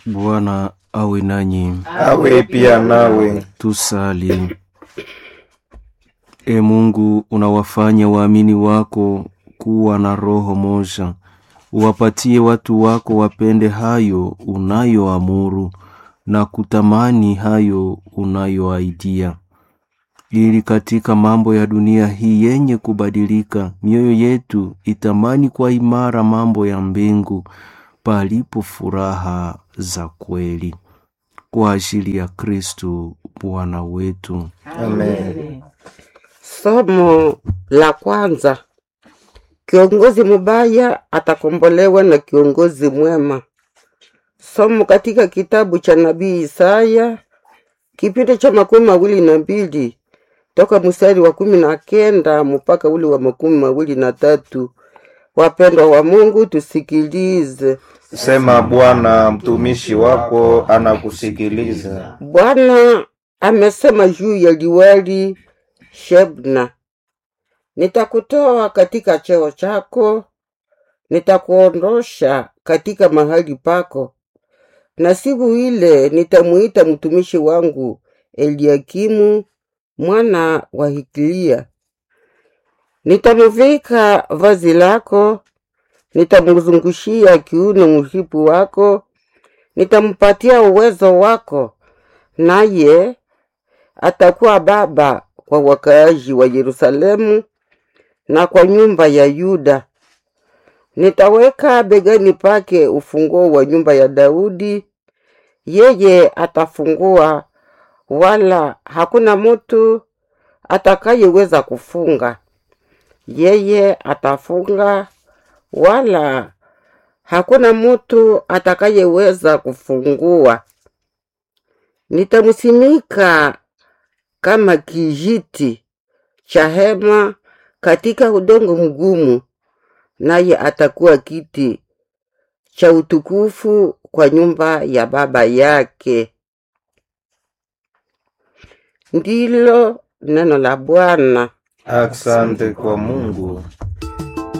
Bwana awe nanyi. awe pia nawe. Tusali. E Mungu, unawafanya waamini wako kuwa na roho moja, uwapatie watu wako wapende hayo unayoamuru na kutamani hayo unayoaidia, ili katika mambo ya dunia hii yenye kubadilika, mioyo yetu itamani kwa imara mambo ya mbingu, palipo furaha za kweli kwa ajili ya Kristu Bwana wetu. Amen. Somo la kwanza: kiongozi mubaya atakombolewa na kiongozi mwema. Somo katika kitabu cha nabii Isaya kipindi cha makumi mawili na mbili toka mstari wa kumi na kenda mpaka ule wa makumi mawili na tatu. Wapendwa wa Mungu, tusikilize. Sema Bwana, mtumishi wako anakusikiliza. Bwana amesema juu ya liwali Shebna, nitakutoa katika cheo chako, nitakuondosha katika mahali pako, na siku ile nitamuita mtumishi wangu Eliakimu mwana wa Hiklia, nitamuvika vazi lako, nitamzungushia kiuno mshipi wako, nitampatia uwezo wako, naye atakuwa baba kwa wakaaji wa Yerusalemu na kwa nyumba ya Yuda. Nitaweka begani pake ufunguo wa nyumba ya Daudi, yeye atafungua, wala hakuna mutu atakayeweza kufunga. Yeye atafunga, wala hakuna mutu atakayeweza kufungua. Nitamsimika kama kijiti cha hema katika udongo mgumu, naye atakuwa kiti cha utukufu kwa nyumba ya baba yake. Ndilo neno la Bwana. Asante kwa Mungu.